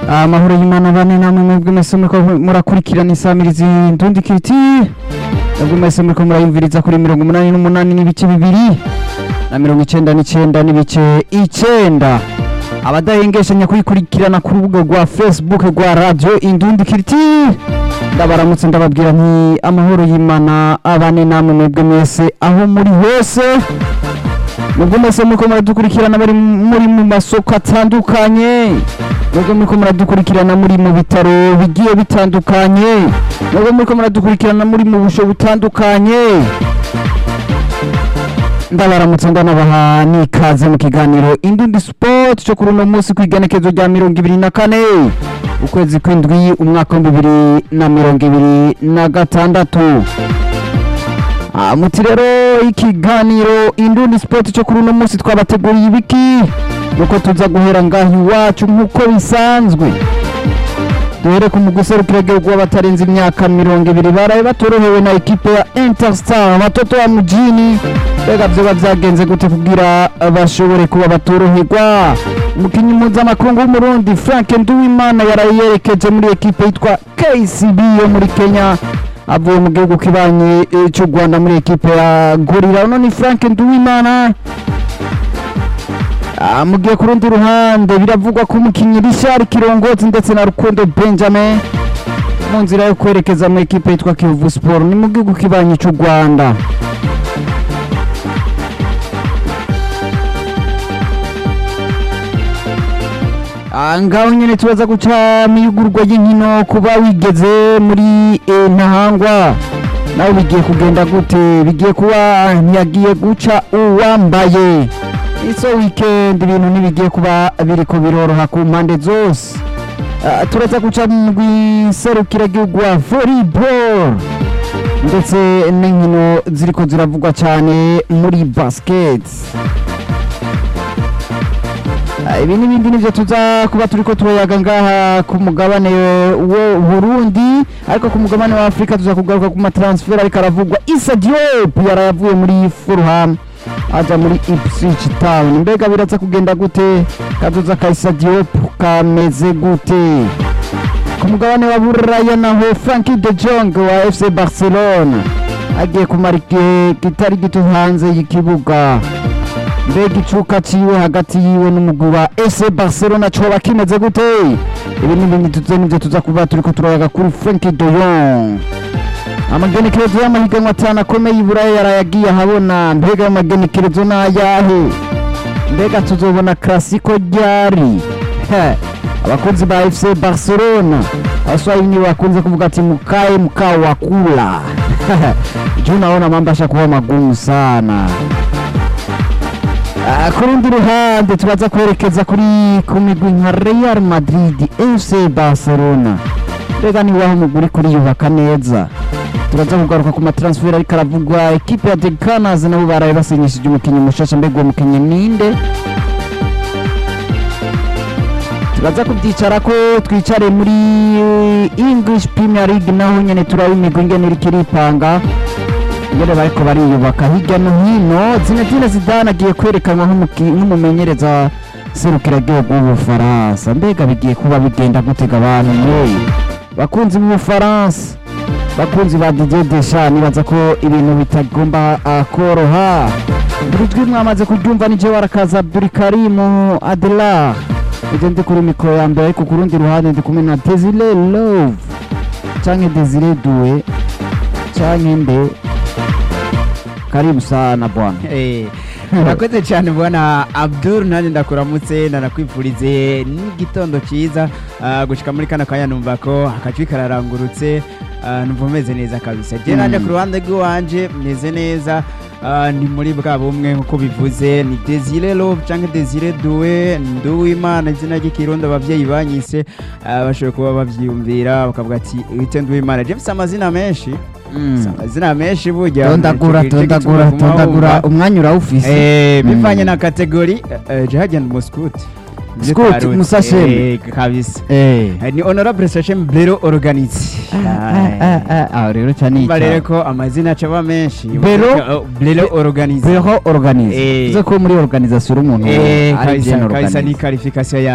amahoro y'imana bane namwe mwebwe mwese muriko murakurikirana isamirizi ndundi kiti mwebwe mwese muriko murayumviriza kuri mirongo umunani n'umunani n'ibice bibiri na mirongo icenda n'icenda n'ibice icenda abadahengeshanya kuyikurikirana ku rubuga rwa facebook rwa radio indundi kiti ndabaramutse ndababwira nti amahoro y'imana abane namwe mwebwe mwese aho muri hose mwebwe mwese muriko muradukurikirana bari muri mu masoko atandukanye mwebwe muriko muradukurikirana muri mu bitaro bigiye bitandukanye mwebwe muriko muradukurikirana muri mu busho butandukanye ndabaramutse ndanabaha n'ikaze mu kiganiro indundi sport cyo kuri uno munsi ku igenekezo rya mirongo ibiri na kane ukwezi kw'indwi umwaka w'ibihumbi bibiri na mirongo ibiri na gatandatu Ah, muti rero ikiganiro indundi sport cyo kuri uno munsi twabateguriye ibiki nuko tuza guhera ngaho iwacu nk'uko bisanzwe duhere ku muguserukira gihugu w'abatarenze imyaka mirongo ibiri baraye batorohewe na ekipe ya interstar batoto wa mujini mbega vyoba vyagenze gute kugira bashobore kuba batoroherwa umukinyi mpuzamakungu w'umurundi frank nduwimana yaraye yerekeje muri ekipe yitwa kcb yo muri kenya avuye mu gihugu kibanye eh, cy'u rwanda muri ekipe ya gorira uno ni frank nduwimana Ah, mu gihe ku rundi ruhande biravugwa ko umukinnyi Richard Kirongozi ndetse na Rukundo Benjamin mu nzira yo kwerekeza mu ekipe yitwa Kiyovu Sport ni mu gihugu kibanyi cy'u Rwanda Ah, ngaho nyine tubaza guca miyugurwa y'inkino kuba wigeze muri eh, ntahangwa nawe bigiye kugenda gute bigiye kuba ntiyagiye guca uwambaye iso weekend ibintu ntibigiye kuba biriko biroroha ku mpande zose Ah, turaza guca mu gihugu wa volleyball ndetse n'inkino ziriko ziravugwa cyane muri basket Ah, ibi n'ibindi nivyo tuza kuba turiko turayaga ngaha ku mugabane wo Burundi ariko ku mugabane wa Afrika tuza kugaruka ku matransfer ariko aravugwa Issa Diop yarayavuye muri Fulham aja muri Ipswich Town mbega biraza kugenda gute kazoza ka Issa Diop kameze gute ku mugabane wa Buraya naho Frankie de Jong wa FC Barcelona agiye kumara igihe kitari gito hanze y'ikibuga mbega icuka ciwe hagati yiwe n'umugwi wa FC Barcelona coba kimeze gute ibi n'ibindi tuze nivyo tuza kuba turiko turayaga kuri Frankie de Jong amagenekerezo y'amahiganwa atanu akomeye i buraya yarayagiye ahabona mbega ayo magenekerezo ni ayahe mbega tuzobona klasiko ryari He, abakunzi ba fc barcelona abaswahili nibo bakunze kuvuga ati mukae mkao wa kula juu naona mambo ashakuwa magumu sana Ah, ku rundi ruhande tubaza kwerekeza kuri ku migwi nka real madrid fc barcelona mbega niwaho umugwi uriko uriyubaka neza turaza kugaruka ku matransfer ariko aravugwa ekipe ya The Gunners nabo baraye basinyishije umukinnyi mushasha mbega uwo mukinnyi ninde turaza kubyicara ko twicare muri English Premier League naho nyene turaba imigwi ingene iriko iripanga ingene bariko bariyubaka hirya no hino Zinedine Zidane agiye kwerekanwa nk'umuki- nk'umumenyereza serukiragihugu w'ubufaransa mbega bigiye kuba bigenda gutega abantu mwe bakunzi b'ubufaransa bakunzi ba Didier Deschamps nibaza ko ibintu bitagomba ah, koroha buri jwi mwamaze kuryumva ni jewe arakaza Abdulkarim Adela ije ndi kuri mikoro ya mbere ariko ku rundi ruhande ndi kumwe na Desire Love canke Desire Due canke nde karibu sana bwana Eh, urakoze cyane bwana abdul nanjye ndakuramutse ndanakwifurize n'igitondo cyiza ah, gushika muri kano kanya numva ko akajwi kararangurutse ah, numva umeze neza kabisa je nanjye Mm. ku ruhande rw'iwanje meze neza ah, ni muri bwa bumwe nk'uko bivuze ni desire love cyangwa desire due nduwimana izina ry'ikirundi abavyeyi banyise ah, bashoboye kuba bavyiyumvira bakavuga ati wite nduwimana je mfise amazina menshi Mm. amazina menshi burya tondagura Ico- ico gituma tondagura guma tondagura wumva. umwanya urawufise Eh, Mm. bivanye na kategori eh, je hagenda umuskuti Scout, Musashemi. kabisa eh Eh, ni honorable sachem bero organize aho rero cyane umva rero ko amazina acaba menshi Bero- bero organize beho organize Eh. uze ko muri organisation uri umuntu Eh, ari kabisa bien kabisa ni organize qualification ya